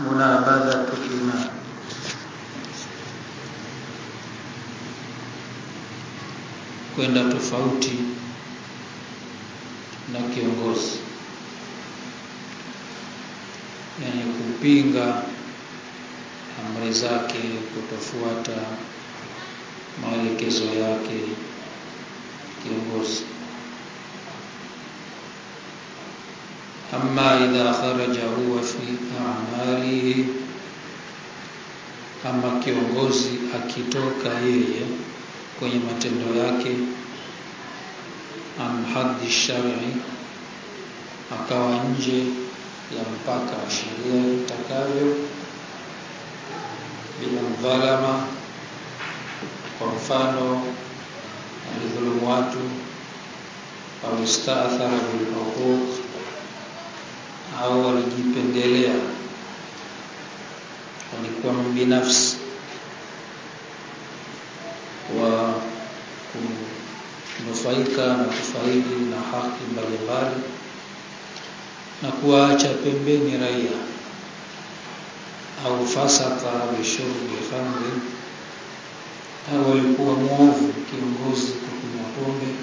munabadhatu iman kwenda tofauti na kiongozi yani kupinga amri zake kutofuata maelekezo yake kiongozi amma idha kharaja huwa fi a'malihi ama kiongozi akitoka yeye kwenye matendo yake an haddi shar'i akawa nje ya mpaka wa sheria itakavyo bila mdhalama kwa mfano alidhulumu watu au istaathara bilhuquq au alijipendelea alikuwa mbinafsi wa kunufaika na kufaidi na haki mbalimbali na kuwaacha pembeni raia au fasaka bishurbi khamri au alikuwa mwovu kiongozi kwa kunywa pombe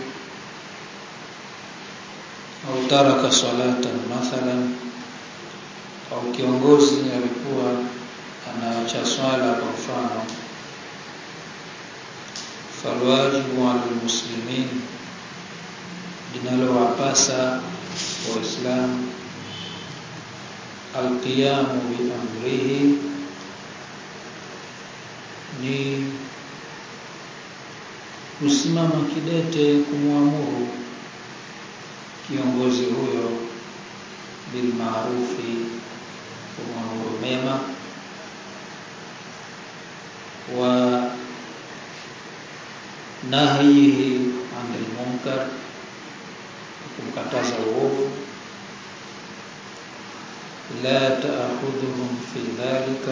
au taraka salatan mathalan au kiongozi alikuwa anaacha swala kwa mfano falwajibu ala muslimin linalowapasa waislamu alqiyamu biamrihi ni kusimama kidete kumwamuru kiongozi huyo bilmaarufi kumwamuru mema wa nahyihi anil munkar kumkataza uovu la taakhudhuhum fi dhalika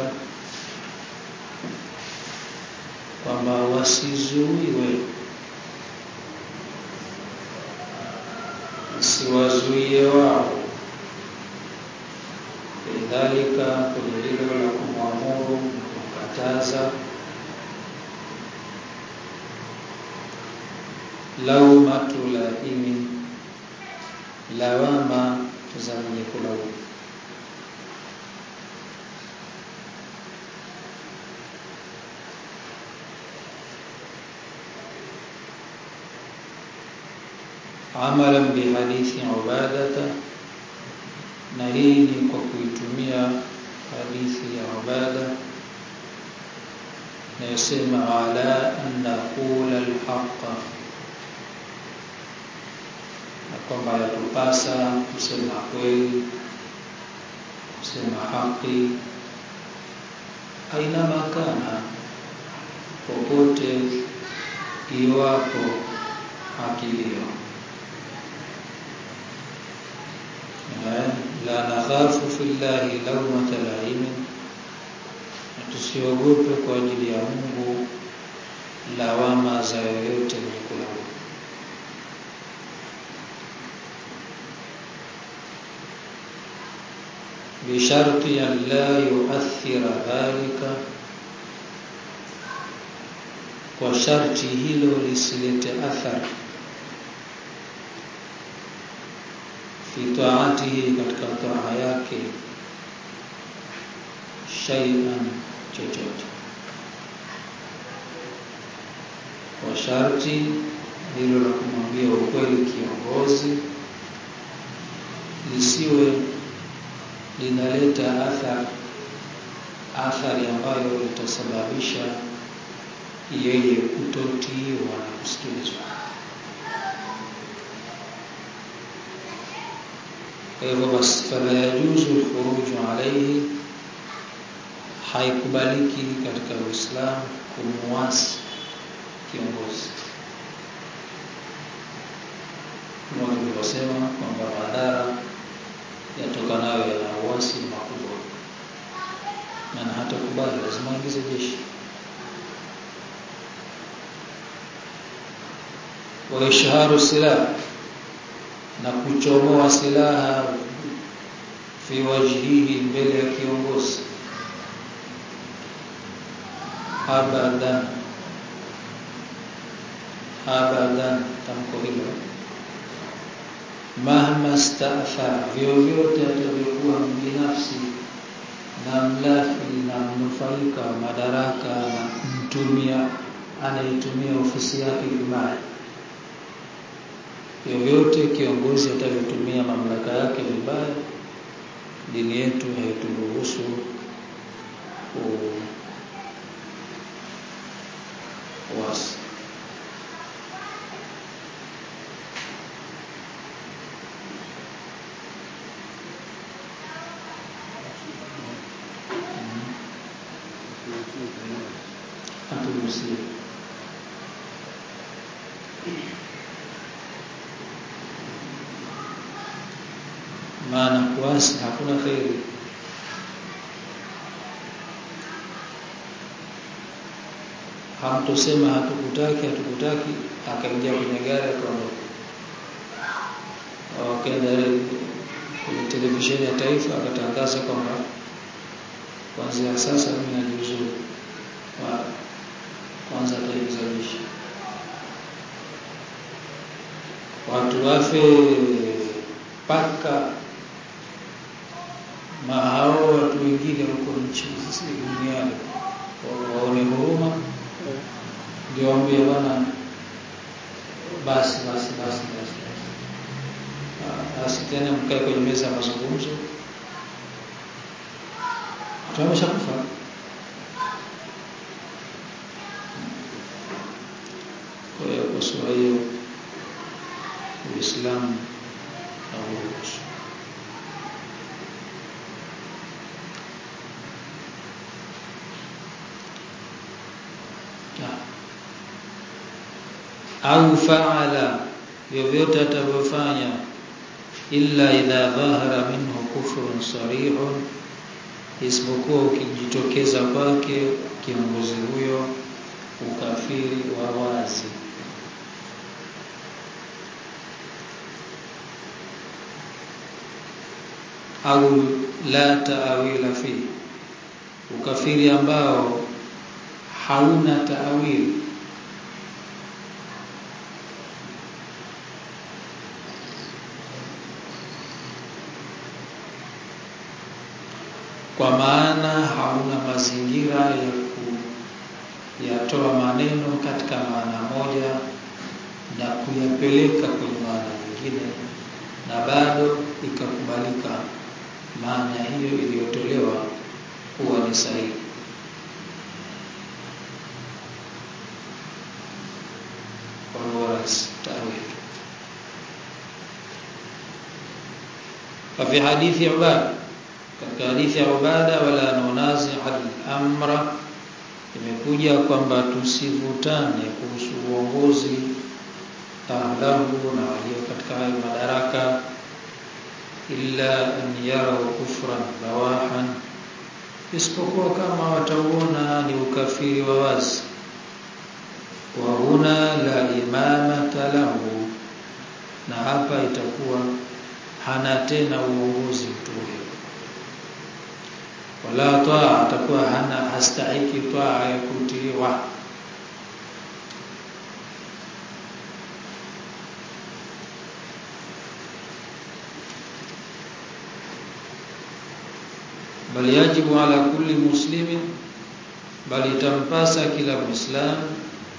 kwamba wasizuiwe siwazuie wao lidhalika kwenye hilo la kumwamuru na kumkataza laumatu laimi lawama za mwenye kulaumu amalan bihadithi ubadata na hii ni kwa kuitumia hadithi ya ubada inayosema ala an naqula alhaqa na kwamba yatupasa kusema kweli kusema haki aina makana popote iwapo haki hiyo la nakhafu fillahi lawmata laimin, tusiogope kwa ajili ya Mungu lawama za yoyote mwenye kulaumu. bisharti an la yuathira dhalika, kwa sharti hilo lisilete athari fi taatihi, katika taa yake, shay'an, chochote, kwa sharti hilo la kumwambia ukweli kiongozi lisiwe linaleta athari athari ambayo itasababisha yeye kutotiiwa na kusikilizwa. Kwa hivyo basi, fala yajuzu lkhuruju alaihi, haikubaliki katika Uislamu kumuasi kiongozi, kama tulivyosema kwamba madhara yatokanayo yana uasi makubwa, na hata kubali lazima aingize jeshi. wa ishharu silaha na kuchomoa silaha fi wajhihi, mbele ya kiongozi, abadan abadan tamko hilo mahma staathara vyovyote atavyokuwa binafsi na mlafi na mnufaika wa madaraka na mtumia anayetumia ofisi yake vibaya vyovyote kiongozi atavyotumia mamlaka yake vibaya dini yetu haituruhusu uasi haturuhusiwi maana kuasi hakuna kheri hamtosema hatukutaki hatukutaki akaingia kwenye gari akaondoka wakaenda kwenye televisheni ya taifa akatangaza kwamba kuanzia sasa mimi najiuzuru kwanza ataiza jeshi watu wafe mpaka mahao watu wengine huko nchi duniani waone huruma ndio waambie bwana basi basi basi basi basi tena mkae kwenye meza ya mazungumzo watu wameshakufa kwa hiyo kwa sura hiyo uislamu hauruhusu au faala vyovyote atavyofanya illa idha dhahara minhu kufrun sarihun isipokuwa ukijitokeza kwake kiongozi huyo ukafiri wa wazi au la taawila fi ukafiri ambao hauna taawili kwa maana hauna mazingira ya kuyatoa maneno katika maana moja na kuyapeleka kwenye maana nyingine na bado ikakubalika maana hiyo iliyotolewa kuwa ni sahihi tawil ففي حديث عباد katika hadithi ya Ubada wala nunazi al-amra imekuja kwamba tusivutane kuhusu uongozi ahlahu na walio katika hayo madaraka illa an yarau kufran bawahan isipokuwa kama watauona ni ukafiri wa wazi wa huna la imamata lahu na hapa itakuwa hana tena uongozi mtu huyo wala taa atakuwa hana hastahiki taa ya kutiiwa bal yajibu ala kulli muslimin bali itampasa kila muislamu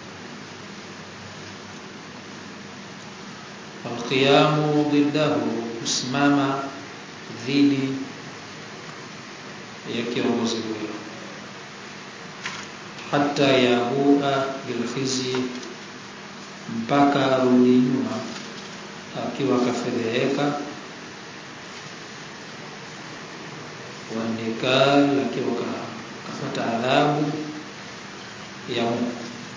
alqiyamu ضده kusimama dhidi ya kiongozi huyo hata yahua bilkhizi mpaka arudi nyuma akiwa kafedheheka wanikal akiwa kafata adhabu ya Mungu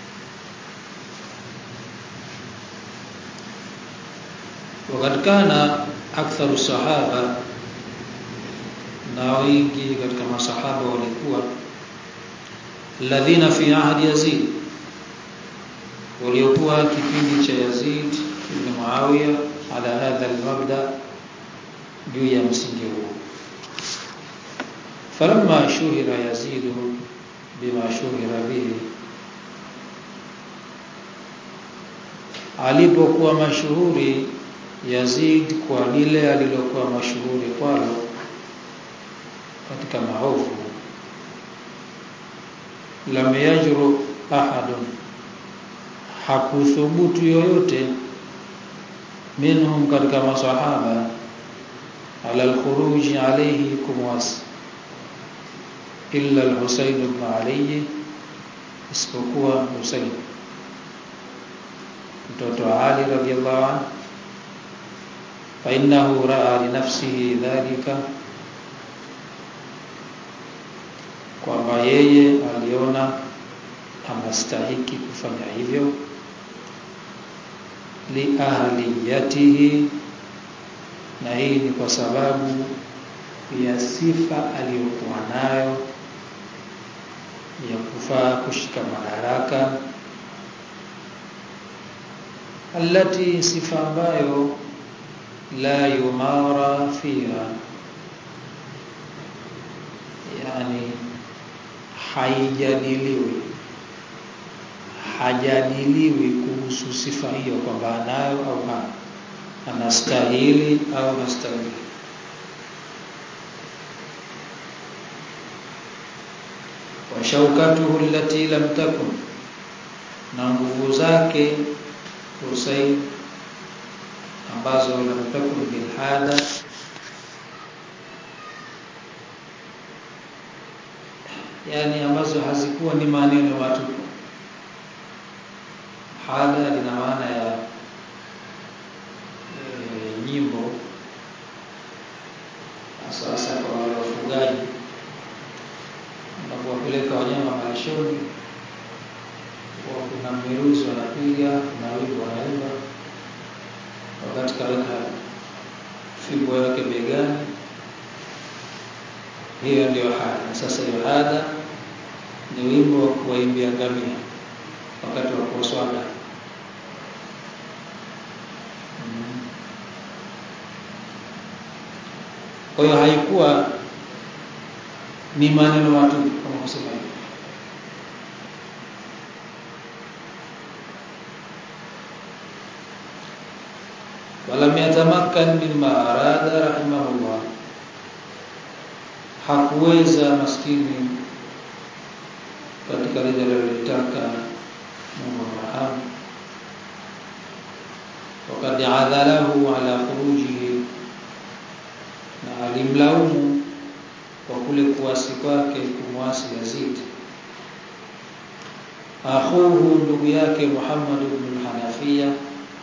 wakati kana aktharu sahaba na wengi katika masahaba walikuwa alladhina fi ahdi Yazid waliokuwa kipindi cha Yazid ibn Muawiya ala hadha almabda juu ya msingi huo falamma shuhira Yazid bima shuhira bihi alipokuwa mashuhuri Yazid kwa lile alilokuwa mashuhuri kwalo katika maovu lam yajru ahadun hakuthubutu yoyote minhum katika masahaba ala alkhuruj alayhi kumwas illa al-Husayn ibn Ali isipokuwa Husayn mtoto wa Ali radhiyallahu anhu fa innahu ra'a li nafsihi dhalika kwamba yeye aliona anastahiki kufanya hivyo li ahliyatihi na hii ni kwa sababu ya sifa aliyokuwa nayo ya kufaa kushika madaraka alati sifa ambayo la yumara fiha yani haijadiliwi hajadiliwi kuhusu sifa hiyo kwamba anayo au hana anastahili au hastahili wa shaukatuhu allati lam takun na nguvu zake Husayn ambazo lam takun bil hada yani ambazo hazikuwa ni maneno watu hada lina maana ya e, nyimbo sasa kwa wale wafugaji unapowapeleka wanyama malishoni kwa kuna miruzi wanapiga kuna wimbo wanaimba wakati kaweka fimbo yake begani hiyo ndio hada sasa hiyo hada ni wimbo wa kuwaimbia ngamia wakati wa kuoswaga kwa hiyo haikuwa ni maneno watu kama kusema hivyo walam yatamakkan mimma arada rahimahullah hakuweza maskini katika lile alilotaka Mungu rahamu wakad adhalahu ala khurujihi na alimlaumu kwa kule kuasi kwake kumwasi Yazid akhuhu ndugu yake Muhammad ibn Hanafiya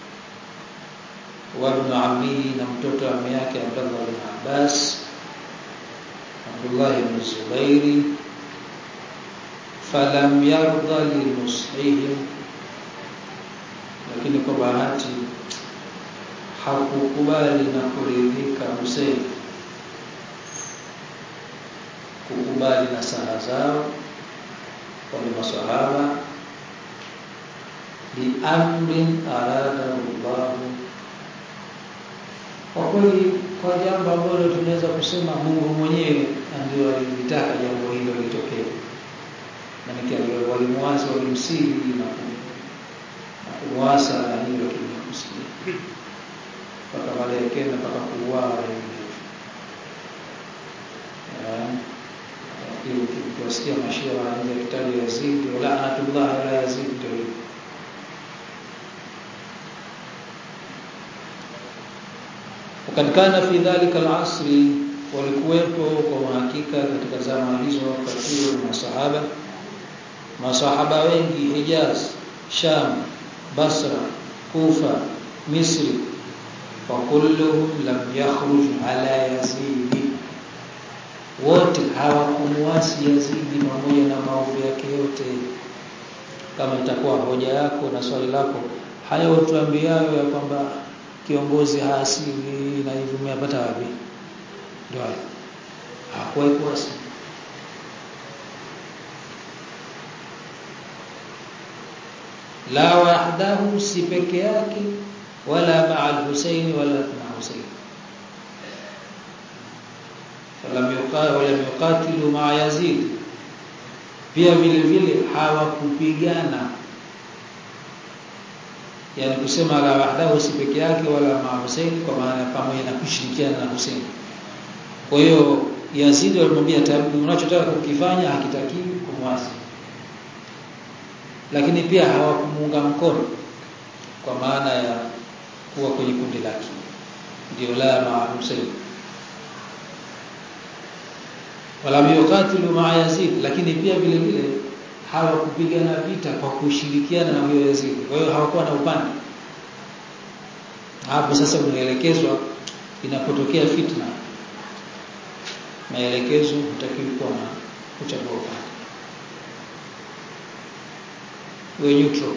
wa ibn ammihi na mtoto wa ammi yake Abdullah ibn Abbas Abdullah ibn Zubairi falam yarda linushihim lakini kwa bahati hakukubali na kuridhika Hussein kukubali na saha zao wale maswahaba biamrin arada Allah kwa kweli kwa jambo ambalo tunaweza kusema Mungu mwenyewe ndio alilitaka jambo hilo litokee maana walimwasa walimsiri na kumwasa na hilo kimekusikia mpaka baadaye kenda mpaka kuuawa lakini ukiwasikia mashia wanaanza kitabu Yazid wala anatullah ala Yazid ndio hivyo wakati kana fi dhalika al-asri walikuwepo kwa hakika katika zama hizo kathiru masahaba masahaba wengi Hijaz Sham Basra Kufa Misri wa kulluhum lam yakhruj ala Yazid wote hawakumuasi Yazidi pamoja na maovu yake yote kama itakuwa hoja yako na swali lako hayo tuambiayo ya kwamba kiongozi haasiwi na hivyo umeyapata wapi ndio hayo hakuwahi kuasi la wahdahu si peke yake wala ma'a al-Husayn wala ma'a Husayn falam yuqatil wala yuqatilu ma'a Yazid pia vile vile hawakupigana yani kusema la wahdahu si peke yake wala ma Hussein kwa maana pamoja na kushirikiana na Hussein kwa hiyo Yazid alimwambia unachotaka kukifanya hakitakiwi kumwasi lakini pia hawakumuunga mkono kwa maana ya kuwa kwenye kundi lake ndio la ma Hussein wala yuqatilu ma Yazid lakini pia vile vile hawakupigana vita kwa kushirikiana na huyo Yazid kwa hiyo hawakuwa na upande hapo sasa unaelekezwa inapotokea fitna maelekezo hutakiwi kuwa na kuchagua upande we neutral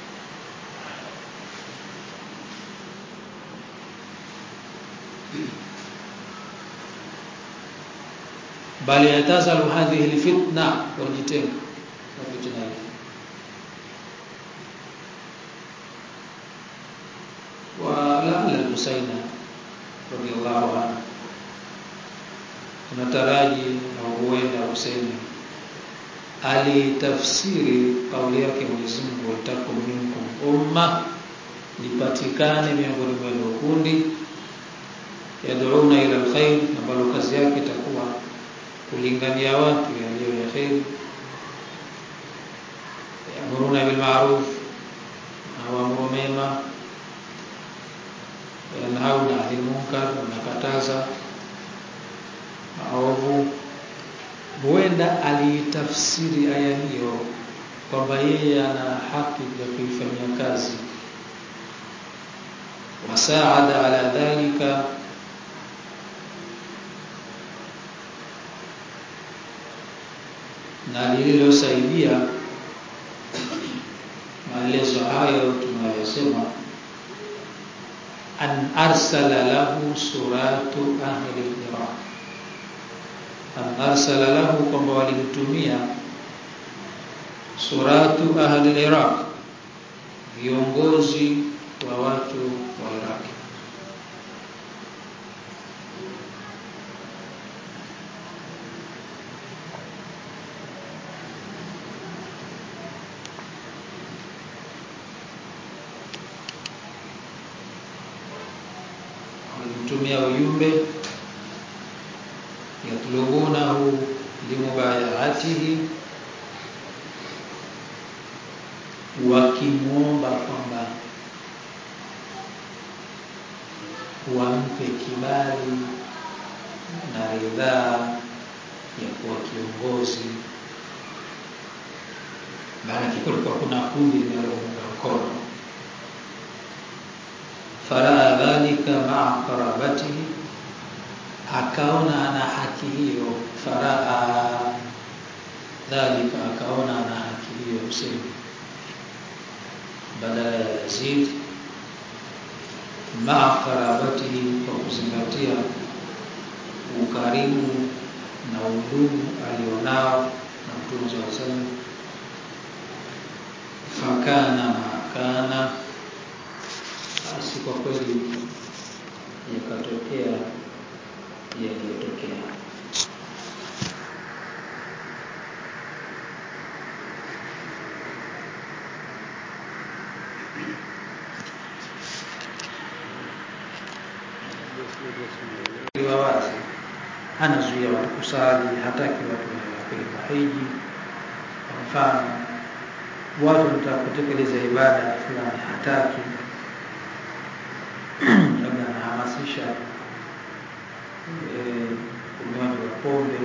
bali yatazalu hadhihi alfitna wajitenga na fitna hii ولا الحسين رضي الله عنه tunataraji na huenda Hussein alitafsiri kauli yake Mwenyezi Mungu watakum minkum umma lipatikane miongoni mwenu kundi yad'una ila alkhair ambalo kazi yake itakuwa kulingania watu yaliyo ya khair yamuruna bil ma'ruf na waamuru mema yanhauna 'anil munkar wanakataza maovu huenda aliitafsiri aya hiyo kwamba yeye ana haki ya kuifanyia kazi wasaada ala dhalika na lililosaidia maelezo hayo tunayosema an arsala lahu suratu ahli iraq an arsala lahu kwamba walimtumia suratu ahli iraq viongozi wa watu wa Iraq walimtumia ujumbe yatlubunahu limubayatihi wakimuomba kwamba wampe kibali na ridhaa ya kuwa kiongozi maana kulikuwa kuna kundi linalounga mkono faraa dhalika maa qarabatihi akaona ana haki hiyo faraa dhalika akaona ana haki hiyo Hussein badala ya Yazid maa qarabatihi kwa kuzingatia ukaribu na udugu alionao na Mtume صلى الله عليه وسلم fakana makana basi kwa kweli yakatokea yaliyotokea wawazi anazuia watu kusali hataki watu wapeleka hiji kwa mfano watu wanataka kutekeleza ibada fulani hataki labda anahamasisha unywaji wa pombe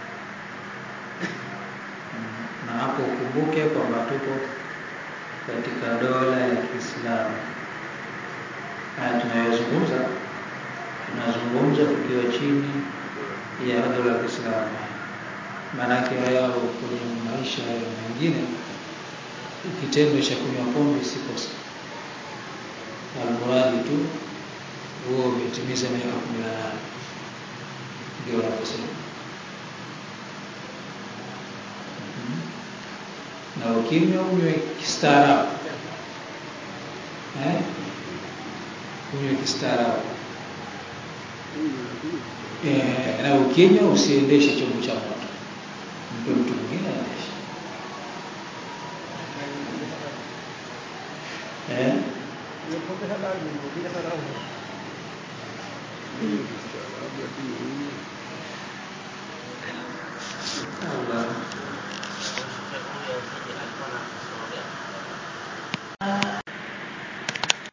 na hapo ukumbuke kwamba tupo katika dola ya Kiislamu haya tunayozungumza tunazungumza tukiwa chini ya dola ya Kiislamu maanake hayo kwenye maisha mengine kitendo cha kunywa pombe si kosa almuradi tu huo umetimiza miaka kumi na nane ndio wanaposema na ukinywa unywe kistaarabu eh? unywe kistaarabu eh, na ukinywa usiendeshe chombo cha moto mpe mtu mwingine aendeshe eh Ile pombe halali, ile haramu. Hii ni kistaarabu, lakini hii